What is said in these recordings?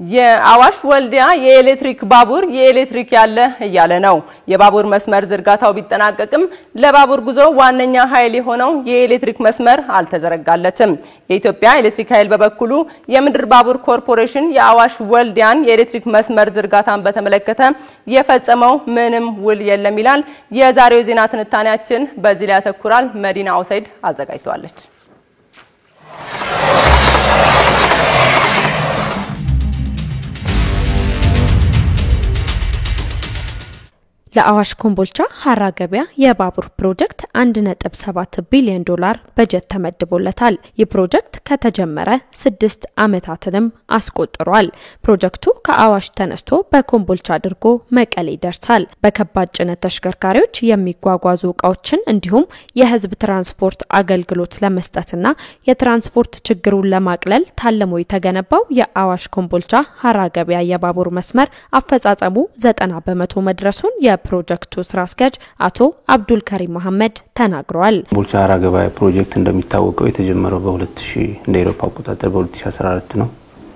የአዋሽ ወልዲያ የኤሌክትሪክ ባቡር የኤሌክትሪክ ያለ እያለ ነው። የባቡር መስመር ዝርጋታው ቢጠናቀቅም ለባቡር ጉዞ ዋነኛ ኃይል የሆነው የኤሌክትሪክ መስመር አልተዘረጋለትም። የኢትዮጵያ ኤሌክትሪክ ኃይል በበኩሉ የምድር ባቡር ኮርፖሬሽን የአዋሽ ወልዲያን የኤሌክትሪክ መስመር ዝርጋታን በተመለከተ የፈጸመው ምንም ውል የለም ይላል። የዛሬው የዜና ትንታኔያችን በዚህ ላይ ያተኩራል። መዲና አውሰይድ አዘጋጅተዋለች። ለአዋሽ ኮምቦልቻ ሀራ ገበያ የባቡር ፕሮጀክት 1.7 ቢሊዮን ዶላር በጀት ተመድቦለታል። ይህ ፕሮጀክት ከተጀመረ ስድስት ዓመታትንም አስቆጥሯል። ፕሮጀክቱ ከአዋሽ ተነስቶ በኮምቦልቻ አድርጎ መቀሌ ይደርሳል። በከባድ ጭነት ተሽከርካሪዎች የሚጓጓዙ እቃዎችን እንዲሁም የሕዝብ ትራንስፖርት አገልግሎት ለመስጠትና የትራንስፖርት ችግሩን ለማቅለል ታልሞ የተገነባው የአዋሽ ኮምቦልቻ ሀራ ገበያ የባቡር መስመር አፈጻጸሙ 90 በመቶ መድረሱን የፕሮጀክቱ ስራ አስኪያጅ አቶ አብዱል ከሪም መሐመድ ተናግረዋል። ኮምቦልቻ ሀራ ገበያ ፕሮጀክት እንደሚታወቀው የተጀመረው በ2000 እንደ ኤሮፓ አቆጣጠር በ2014 ነው።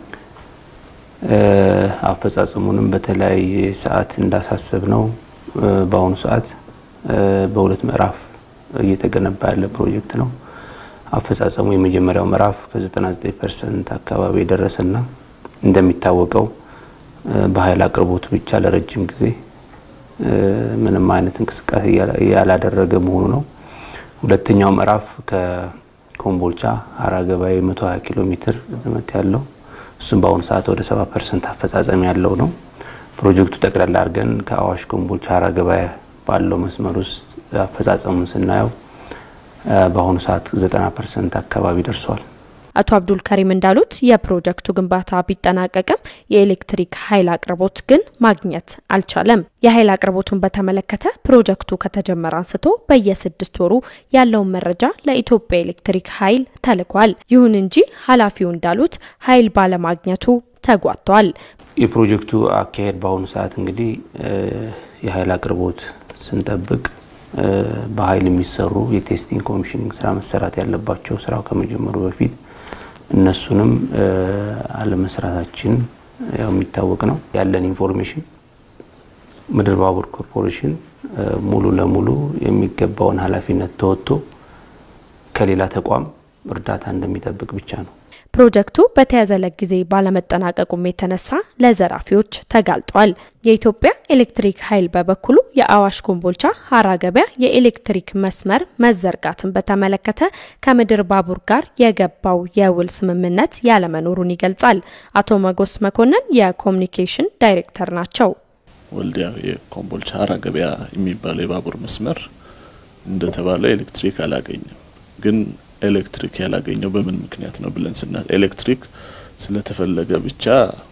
አፈጻጸሙንም በተለያየ ሰዓት እንዳሳሰብ ነው። በአሁኑ ሰዓት በሁለት ምዕራፍ እየተገነባ ያለ ፕሮጀክት ነው። አፈጻጸሙ የመጀመሪያው ምዕራፍ ከ99 ፐርሰንት አካባቢ የደረሰና እንደሚታወቀው በኃይል አቅርቦቱ ብቻ ለረጅም ጊዜ ምንም አይነት እንቅስቃሴ ያላደረገ መሆኑ ነው። ሁለተኛው ምዕራፍ ከኮምቦልቻ ሀራ ገበያ 120 ኪሎ ሜትር ርዝመት ያለው እሱም በአሁኑ ሰዓት ወደ 70 ፐርሰንት አፈጻጸም ያለው ነው። ፕሮጀክቱ ጠቅላላ አድርገን ከአዋሽ ኮምቦልቻ ሀራ ገበያ ባለው መስመር ውስጥ አፈጻጸሙን ስናየው በአሁኑ ሰዓት 90 ፐርሰንት አካባቢ ደርሷል። አቶ አብዱል ከሪም እንዳሉት የፕሮጀክቱ ግንባታ ቢጠናቀቅም የኤሌክትሪክ ኃይል አቅርቦት ግን ማግኘት አልቻለም። የኃይል አቅርቦቱን በተመለከተ ፕሮጀክቱ ከተጀመረ አንስቶ በየስድስት ወሩ ያለውን መረጃ ለኢትዮጵያ ኤሌክትሪክ ኃይል ተልኳል። ይሁን እንጂ ኃላፊው እንዳሉት ኃይል ባለማግኘቱ ተጓቷል። የፕሮጀክቱ አካሄድ በአሁኑ ሰዓት እንግዲህ የኃይል አቅርቦት ስንጠብቅ በኃይል የሚሰሩ የቴስቲንግ ኮሚሽኒንግ ስራ መሰራት ያለባቸው ስራው ከመጀመሩ በፊት እነሱንም አለመስራታችን ያው የሚታወቅ ነው። ያለን ኢንፎርሜሽን ምድር ባቡር ኮርፖሬሽን ሙሉ ለሙሉ የሚገባውን ኃላፊነት ተወጥቶ ከሌላ ተቋም እርዳታ እንደሚጠብቅ ብቻ ነው። ፕሮጀክቱ በተያዘለት ጊዜ ባለመጠናቀቁም የተነሳ ለዘራፊዎች ተጋልጧል። የኢትዮጵያ ኤሌክትሪክ ኃይል በበኩሉ የአዋሽ ኮምቦልቻ ሀራ ገበያ የኤሌክትሪክ መስመር መዘርጋትን በተመለከተ ከምድር ባቡር ጋር የገባው የውል ስምምነት ያለመኖሩን ይገልጻል። አቶ መጎስ መኮንን የኮሚኒኬሽን ዳይሬክተር ናቸው። ወልዲያ የኮምቦልቻ ሀራ ገበያ የሚባለው የባቡር መስመር እንደተባለው ኤሌክትሪክ አላገኝም ግን ኤሌክትሪክ ያላገኘው በምን ምክንያት ነው ብለን ስና ኤሌክትሪክ ስለተፈለገ ብቻ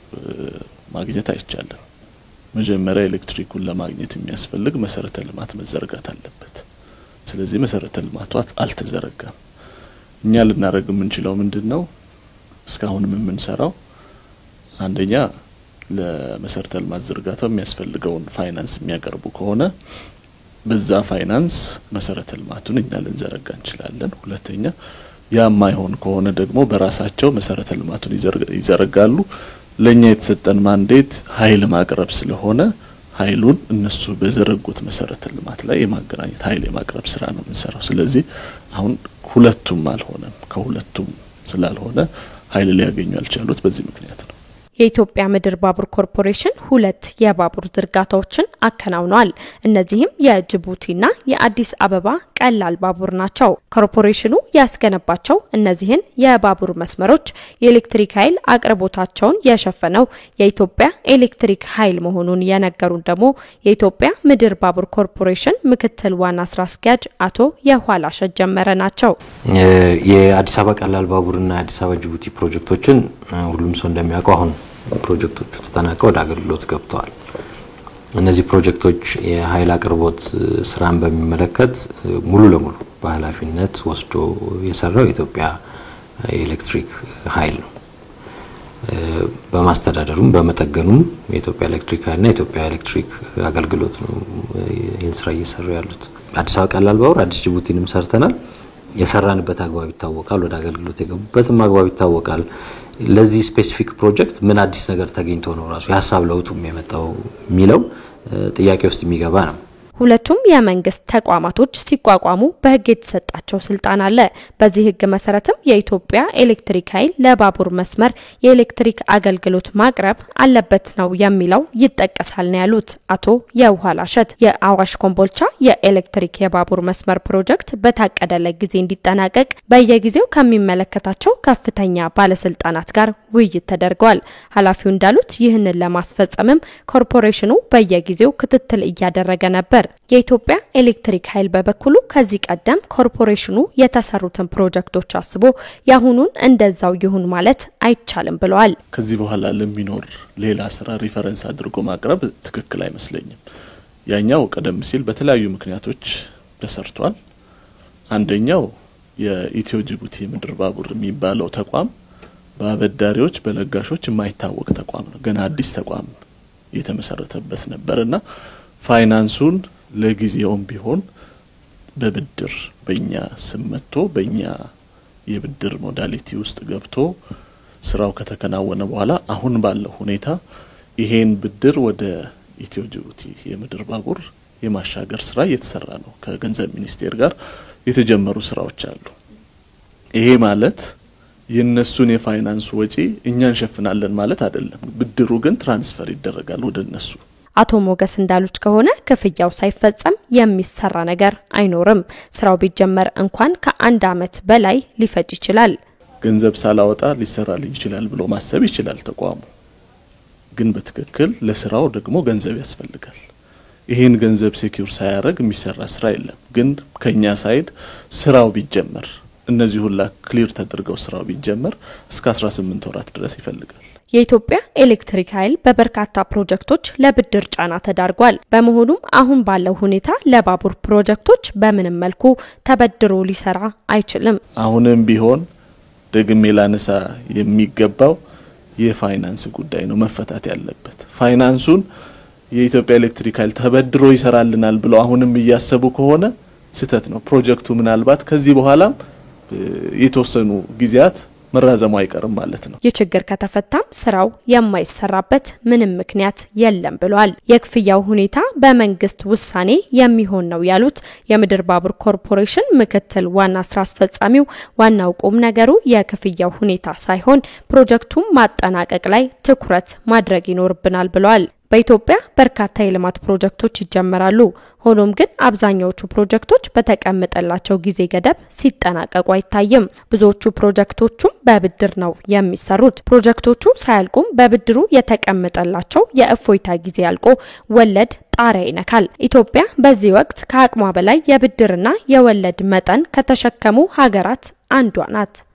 ማግኘት አይቻልም። መጀመሪያ ኤሌክትሪኩን ለማግኘት የሚያስፈልግ መሰረተ ልማት መዘርጋት አለበት። ስለዚህ መሰረተ ልማቱ አልተዘረጋም። እኛ ልናደርግ የምንችለው ምንድን ነው? እስካሁንም የምንሰራው አንደኛ ለመሰረተ ልማት ዝርጋታው የሚያስፈልገውን ፋይናንስ የሚያቀርቡ ከሆነ በዛ ፋይናንስ መሰረተ ልማቱን እኛ ልንዘረጋ እንችላለን። ሁለተኛ ያ የማይሆን ከሆነ ደግሞ በራሳቸው መሰረተ ልማቱን ይዘረጋሉ። ለእኛ የተሰጠን ማንዴት ኃይል ማቅረብ ስለሆነ ኃይሉን እነሱ በዘረጉት መሰረተ ልማት ላይ የማገናኘት ኃይል የማቅረብ ስራ ነው የምንሰራው። ስለዚህ አሁን ሁለቱም አልሆነም። ከሁለቱም ስላልሆነ ኃይል ሊያገኙ ያልቻሉት በዚህ ምክንያት ነው። የኢትዮጵያ ምድር ባቡር ኮርፖሬሽን ሁለት የባቡር ዝርጋታዎችን አከናውኗል። እነዚህም የጅቡቲና የአዲስ አበባ ቀላል ባቡር ናቸው። ኮርፖሬሽኑ ያስገነባቸው እነዚህን የባቡር መስመሮች የኤሌክትሪክ ኃይል አቅርቦታቸውን የሸፈነው የኢትዮጵያ ኤሌክትሪክ ኃይል መሆኑን የነገሩን ደግሞ የኢትዮጵያ ምድር ባቡር ኮርፖሬሽን ምክትል ዋና ስራ አስኪያጅ አቶ የኋላሸት ጀመረ ናቸው። የአዲስ አበባ ቀላል ባቡርና የአዲስ አበባ ጅቡቲ ፕሮጀክቶችን ሁሉም ሰው እንደሚያውቀው አሁን ፕሮጀክቶቹ ተጠናቀው ወደ አገልግሎት ገብተዋል። እነዚህ ፕሮጀክቶች የኃይል አቅርቦት ስራን በሚመለከት ሙሉ ለሙሉ በኃላፊነት ወስዶ የሰራው የኢትዮጵያ የኤሌክትሪክ ኃይል ነው። በማስተዳደሩም በመጠገኑም የኢትዮጵያ ኤሌክትሪክ ኃይልና የኢትዮጵያ ኤሌክትሪክ አገልግሎት ነው ይህን ስራ እየሰሩ ያሉት። አዲስ አበባ ቀላል ባቡር አዲስ ጅቡቲንም ሰርተናል። የሰራንበት አግባብ ይታወቃል። ወደ አገልግሎት የገቡበትም አግባብ ይታወቃል። ለዚህ ስፔሲፊክ ፕሮጀክት ምን አዲስ ነገር ተገኝቶ ነው ራሱ የሀሳብ ለውጡም የመጣው የሚለው ጥያቄ ውስጥ የሚገባ ነው። ሁለቱም የመንግስት ተቋማቶች ሲቋቋሙ በህግ የተሰጣቸው ስልጣን አለ። በዚህ ህግ መሰረትም የኢትዮጵያ ኤሌክትሪክ ኃይል ለባቡር መስመር የኤሌክትሪክ አገልግሎት ማቅረብ አለበት ነው የሚለው ይጠቀሳል ነው ያሉት አቶ የውሃላሸት። የአዋሽ ኮምቦልቻ የኤሌክትሪክ የባቡር መስመር ፕሮጀክት በታቀደለት ጊዜ እንዲጠናቀቅ በየጊዜው ከሚመለከታቸው ከፍተኛ ባለስልጣናት ጋር ውይይት ተደርገዋል። ኃላፊው እንዳሉት ይህንን ለማስፈጸምም ኮርፖሬሽኑ በየጊዜው ክትትል እያደረገ ነበር። የኢትዮጵያ ኤሌክትሪክ ኃይል በበኩሉ ከዚህ ቀደም ኮርፖሬሽኑ የተሰሩትን ፕሮጀክቶች አስቦ የአሁኑን እንደዛው ይሁን ማለት አይቻልም ብለዋል። ከዚህ በኋላ ለሚኖር ሌላ ስራ ሪፈረንስ አድርጎ ማቅረብ ትክክል አይመስለኝም። ያኛው ቀደም ሲል በተለያዩ ምክንያቶች ተሰርቷል። አንደኛው የኢትዮ ጅቡቲ ምድር ባቡር የሚባለው ተቋም በአበዳሪዎች በለጋሾች የማይታወቅ ተቋም ነው። ገና አዲስ ተቋም የተመሰረተበት ነበር እና ፋይናንሱን ለጊዜውም ቢሆን በብድር በእኛ ስም መጥቶ በእኛ የብድር ሞዳሊቲ ውስጥ ገብቶ ስራው ከተከናወነ በኋላ አሁን ባለው ሁኔታ ይሄን ብድር ወደ ኢትዮ ጅቡቲ የምድር ባቡር የማሻገር ስራ እየተሰራ ነው። ከገንዘብ ሚኒስቴር ጋር የተጀመሩ ስራዎች አሉ። ይሄ ማለት የነሱን የፋይናንስ ወጪ እኛ እንሸፍናለን ማለት አይደለም። ብድሩ ግን ትራንስፈር ይደረጋል ወደ እነሱ። አቶ ሞገስ እንዳሉት ከሆነ ክፍያው ሳይፈጸም የሚሰራ ነገር አይኖርም። ስራው ቢጀመር እንኳን ከአንድ አመት በላይ ሊፈጅ ይችላል። ገንዘብ ሳላወጣ ሊሰራልኝ ይችላል ብሎ ማሰብ ይችላል ተቋሙ። ግን በትክክል ለስራው ደግሞ ገንዘብ ያስፈልጋል። ይህን ገንዘብ ሴኪውር ሳያደርግ የሚሰራ ስራ የለም። ግን ከኛ ሳይድ ስራው ቢጀመር እነዚህ ሁላ ክሊር ተደርገው ስራው ቢጀመር እስከ 18 ወራት ድረስ ይፈልጋል። የኢትዮጵያ ኤሌክትሪክ ኃይል በበርካታ ፕሮጀክቶች ለብድር ጫና ተዳርጓል። በመሆኑም አሁን ባለው ሁኔታ ለባቡር ፕሮጀክቶች በምንም መልኩ ተበድሮ ሊሰራ አይችልም። አሁንም ቢሆን ደግሜ ላነሳ የሚገባው የፋይናንስ ጉዳይ ነው መፈታት ያለበት። ፋይናንሱን የኢትዮጵያ ኤሌክትሪክ ኃይል ተበድሮ ይሰራልናል ብለው አሁንም እያሰቡ ከሆነ ስህተት ነው። ፕሮጀክቱ ምናልባት ከዚህ በኋላም የተወሰኑ ጊዜያት መራዘሙ አይቀርም ማለት ነው። ይህ ችግር ከተፈታም ስራው የማይሰራበት ምንም ምክንያት የለም ብሏል። የክፍያው ሁኔታ በመንግስት ውሳኔ የሚሆን ነው ያሉት የምድር ባቡር ኮርፖሬሽን ምክትል ዋና ስራ አስፈጻሚው፣ ዋናው ቁም ነገሩ የክፍያው ሁኔታ ሳይሆን ፕሮጀክቱን ማጠናቀቅ ላይ ትኩረት ማድረግ ይኖርብናል ብለዋል። በኢትዮጵያ በርካታ የልማት ፕሮጀክቶች ይጀመራሉ። ሆኖም ግን አብዛኛዎቹ ፕሮጀክቶች በተቀመጠላቸው ጊዜ ገደብ ሲጠናቀቁ አይታይም። ብዙዎቹ ፕሮጀክቶቹም በብድር ነው የሚሰሩት። ፕሮጀክቶቹ ሳያልቁም በብድሩ የተቀመጠላቸው የእፎይታ ጊዜ አልቆ ወለድ ጣሪያ ይነካል። ኢትዮጵያ በዚህ ወቅት ከአቅሟ በላይ የብድርና የወለድ መጠን ከተሸከሙ ሀገራት አንዷ ናት።